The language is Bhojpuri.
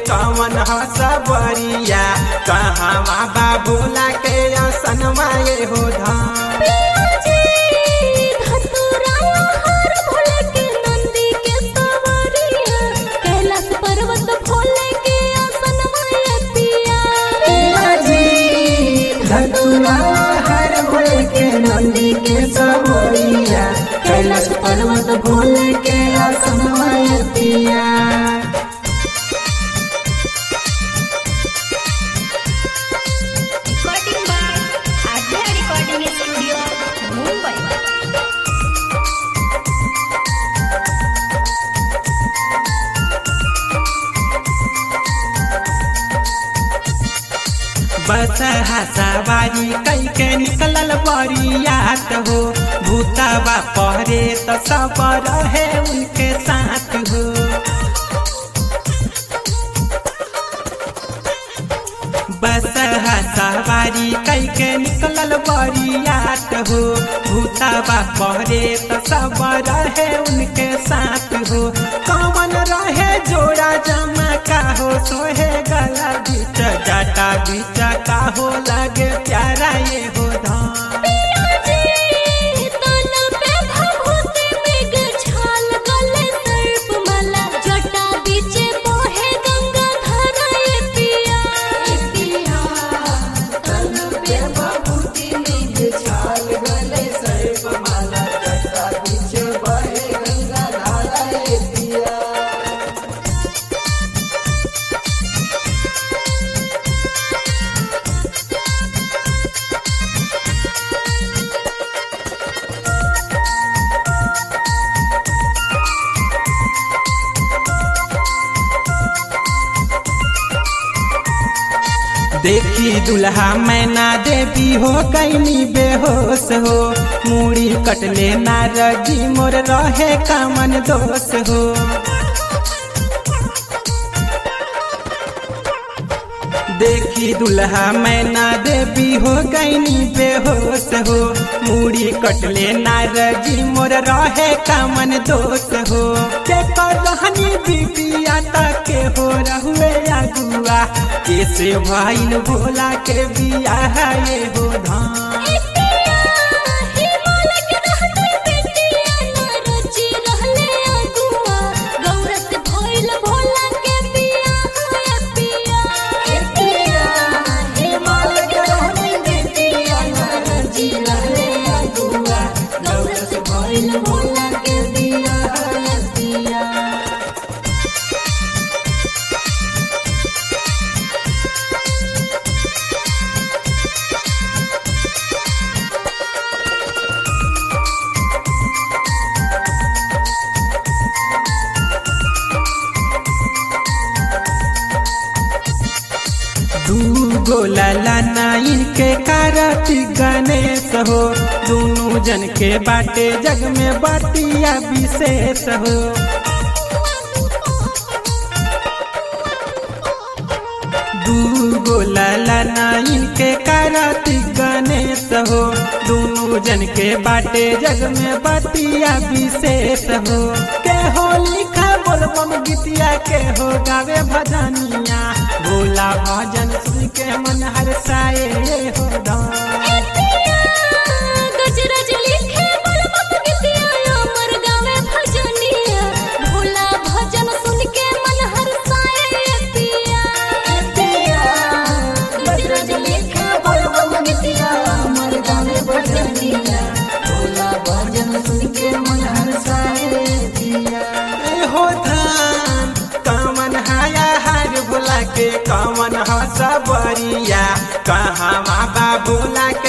कवन ह सबरिया कहाँ बा भोला के असनवा ये हो धाम कैलाश पर्वत भोले के आसन मायतिया धतुरा हर भोले के नंदी के सबरिया कैलाश पर्वत भोले के असनवा पिया recording by Aadya recording studio Mumbai बस हसावारी कई के निकलल बरियात हो भूतवा पहरे तो सब रहे उनके साथ हो बस हसावारी कई के निकलल बरियात हो भूतवा पहरे तो सब रहे उनके साथ हो कमन रहे जोड़ा जमा का हो सोहे गला बीच जाटा बीच का हो लगे प्यारा ये हो धाम देखी दुल्हा मैना देवी हो कैनी बेहोश हो मूड़ी कटले नारजी मोर रहे कामन दोष हो देखी दुल्हा मैना देवी हो कैनी बेहोश हो मूड़ी कटले नारजी मोर रहे कामन दोष हो के कर रहनी बिटिया के हो रहुए अगुआ कैसे भाईल भोला के बियाह ये हो धाम भोला के दिया दिया दू गोला लाना इनके कारती गणेश हो दोनों जन के बाटे जग में बाटिया विशेष हो दू गोला लाना इनके कारती गणेश हो दोनों जन के बाटे जग में बाटिया विशेष हो के हो लिखा बोलबम गीतिया के हो गावे भजनिया भोला भजन सुन के मन हर्षाए हो धाम गजरज लिखे बलबम गीतिया अमर गावे भजनिया भोला भजन सुन के मन हर्षाए पिया गजरज लिखे बलबम गीतिया अमर गावे भजनिया भोला भजन सुन के मन हर्षाए पिया ए हो धाम कमन हाया हार भोला के कमन ह सबरिया कहाँ बा भोला